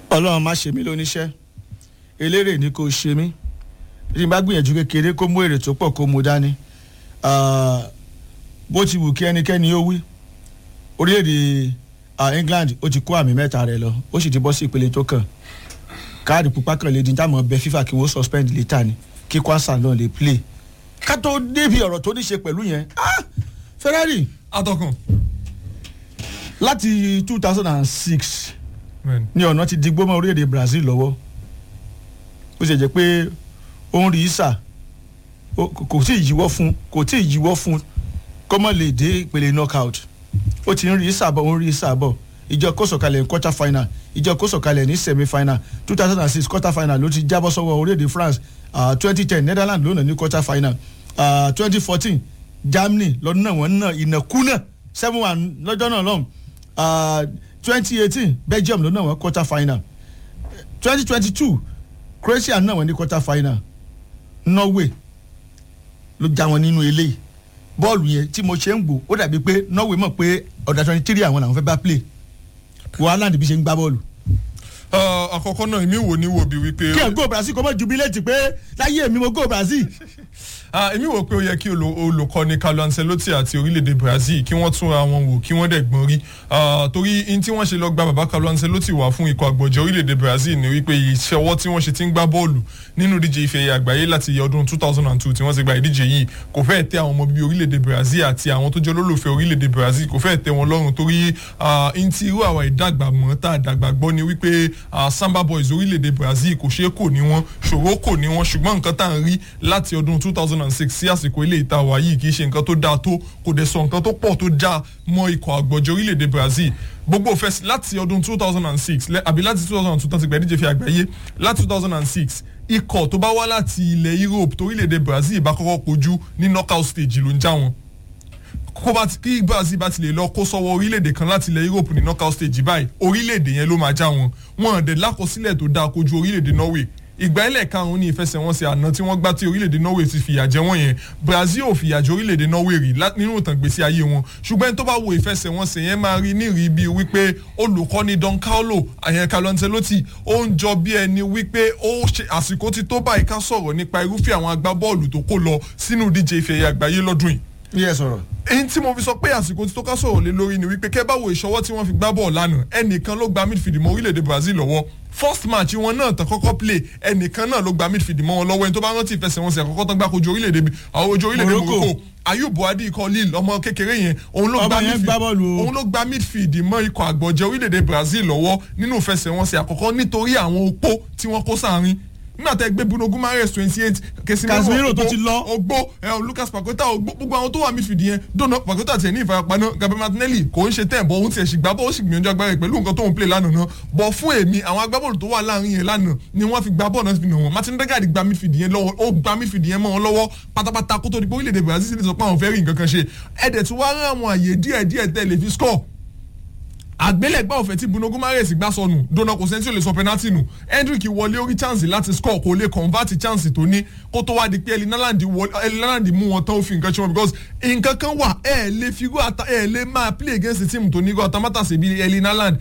ọlọ́run má ṣe mí lóníṣẹ́ eléré ni kò ṣe mí tí n bá gbìyànjú kékeré kó mú èrè tó pọ̀ kó mú dání bó ti wù kí ẹnikẹ́ni ó wí orílẹ̀-èdè England ó ti kó àmì mẹ́ta rẹ̀ lọ ó sì ti bọ́ sí ìpele tó kàn káàdì pupa kan lè di táwọn bẹ FIFA kí wọ́n suspend later ni kí kwasa náà lè play ká tó débi ọ̀rọ̀ tó ní ṣe pẹ̀lú yẹn Ferrari atọ́kùn. láti two thousand and six bẹ́ẹ̀ni. ní ọ̀nà ti digbó mọ́ orílẹ̀-èdè Brazil lọ́wọ́ ó ṣe jẹ́ pé ó ń rí sà kò tí ì yíwọ́ fún kò tí ì yíwọ́ fún kó mọ̀ lè dé ìpele knockout ó ti ń rí sàbọ̀ ó ń rí sàbọ̀ ìjọ kó sọ̀kalẹ̀ ní quarter final ìjọ kó sọ̀kalẹ̀ ní semi final two thousand and six quarter final ló ti jábọ́ sọ́wọ́ orílẹ̀-èdè France twenty ten Netherlands ló nà ní quarter final twenty fourteen Germany lọ́dún náà wọ́n náà ìnàkúnà seven one lọ́jọ́ náà lọ́hùn twenty eighteen Belgium ló náà wọ́n quarter final twenty twenty two Croatia náà wọ́n ní quarter final Norway ló já wọn nínú eléyìí bọ́ọ̀lù yẹn tí mo ṣe ń gbò ó dàbí pé Norway mọ̀ pé ọ̀dà twenty three àwọn làwọn fẹ́ bá play wàhálà níbi ṣe ń gbá bọ́ọ̀lù. àkọ́kọ́ náà èmi wò ní wò bí wípé. kí ẹ̀ go Brazil kọ́ mọ́ jubilate pé láyé mi mo go Brazil. èmi wò pé ó yẹ kí olùkọ́ni Carlo Ancelotti àti orílẹ̀-èdè Brazil kí wọ́n túnra wọn wò kí wọ́n dẹ̀ gbọ́n rí torí in tí wọ́n ṣe lọ gba bàbá Carlo Ancelotti wá fún ikọ̀ àgbọ̀jẹ̀ orílẹ̀-èdè Brazil ni wípé ìṣọwọ́ tí wọ́n ṣe ti ń gbá bọ́ọ̀lù nínú ìdíje ife ẹ̀yẹ àgbáyé láti ọdún 2002 tí wọ́n ti gba ìdíje yìí kò fẹ́ẹ̀ tẹ́ àwọn ọmọ bíbí orílẹ̀-èdè Brazil àti àwọn tó jẹ́ olólùfẹ́ orílẹ̀-èdè Brazil kò fẹ́ẹ̀ tẹ́ wọn lọ́rùn torí in tí irú àwa ìdàgbà mọ́ tá a dàgbà gbọ́ ni wípé Samba Boys orílẹ̀-èdè Brazil kò ṣeé kò ní wọn ṣòro kò ní wọn ṣùgbọ́n nǹkan tá à ń rí láti ọdún 2006 sí àsìkò ilé ìta wà yìí kì í ṣe nǹkan tó dáa tó kò dẹ̀ sọ nǹkan tó pọ̀ tó já mọ́ ikọ̀ àgbọ̀jẹ̀ orílẹ̀-èdè Brazil gbogbo fẹsí láti ọdún 2006 àbí láti 2002 tán ti gbà ìdíje fi àgbáyé láti 2006 ikọ̀ tó bá wá láti ilẹ̀ Europe torílẹ̀-èdè Brazil bá kọ́kọ́ kojú ní knockout stage ló ń já wọn kó bá ti kí Brazil bá ti lè lọ kó sọ́wọ́ orílẹ̀-èdè kan láti ilẹ̀ Europe ní knockout stage báyìí orílẹ̀-èdè yẹn ló máa já wọn wọn dẹ̀ lákọsílẹ̀ tó dáa kojú orílẹ̀-èdè Norway ìgbà ilẹ̀ karùn-ún ní ìfẹsẹ̀wọnsẹ̀ àná tí wọ́n gbá tí orílẹ̀-èdè Norway ti fìyà jẹ wọ́n yẹn Brazil ò fìyà jẹ orílẹ̀-èdè Norway rí nínú ìtàn gbèsè ayé wọn ṣùgbọ́n tó bá wo ìfẹsẹ̀wọnsẹ̀ yẹn máa rí nírìí bíi wípé olùkọ́ni Don Carlo àyẹn Carlo Ancelotti ó ń jọ bí ẹni wípé ó ṣe àsìkò ti tó báyìí ká sọ̀rọ̀ nípa irúfẹ́ àwọn agbábọ́ọ̀lù tó kó lọ sínú ìdíje ife ẹ̀yẹ àgbáyé lọ́dún yìí yẹ sọ̀rọ̀. èyí tí mo fi sọ pé àsìkò tí tó ká sọ̀rọ̀ lé lórí ni wípé kẹ́ bá wo ìṣọwọ́ tí wọ́n fi gbá bọ́ọ̀lù lánàá ẹnìkan ló gba midfield mọ́ orílẹ̀-èdè Brazil lọ́wọ́ first match wọn náà tán kọ́kọ́ play ẹnìkan náà ló gba midfield mọ́ wọn lọ́wọ́ ẹni tó bá rántí ìfẹsẹ̀wọnsẹ̀ àkọ́kọ́ tán gbá kojú orílẹ̀-èdè àwọn ojú orílẹ̀-èdè Morocco Ayub Buhadi ikọ̀ Lille ọmọ kékeré yẹn òun ló gba midfield òun ló gba midfield mọ́ ikọ̀ àgbọ̀jẹ̀ orílẹ̀-èdè Brazil lọ́wọ́ nínú ìfẹsẹ̀wọnsẹ̀ àkọ́kọ́ nítorí àwọn opó tí wọ́n kó sáárín nígbà tẹ gbé Bruno Guimaraes twenty eight Casemiro tó ti lọ ogbó Lucas Paqueta ogbó gbogbo àwọn tó wà midfield yẹn dọ́nà Paqueta tiẹ̀ ní ìfarapa náà Gabriel Martinelli kò ń ṣe tẹ̀ bọ́ òun tiẹ̀ sì gbá bọ́ ó sì gbìyànjú agbára rẹ̀ pẹ̀lú nǹkan tó ń play lánàá náà bọ̀ fún èmi àwọn agbábọ́ọ̀lù tó wà láàrin yẹn lánàá ni wọ́n fi gbá bọ́ọ̀ náà fi nà wọ́n Martin Odegaard gba midfield yẹn lọ́wọ́ ó gba midfield yẹn mọ́ wọn lọ́wọ́ pátápátá kó tó di pé orílẹ̀-èdè Brazil sì sọ pé àwọn fẹ́ rí nǹkan kan ṣe ẹ̀dẹ̀ tí wàá rán àwọn àyè díẹ̀ díẹ̀ tẹ̀ lè fi score àgbélẹ̀gbá ọ̀fẹ́ tí Bruno Guimaraes gbá sọnù dona kò sẹ́ni tí ò lè sọ penalty nù Hendrick wọlé orí chance láti score kò lè convert chance tó ní kó tó wá di pé Elinaland mú wọn tán ó fi nǹkan ṣe wọn because nǹkan kan wà ẹ lè fi ẹ lè máa play against the team tó ní irú atamátàsí bíi Elinaland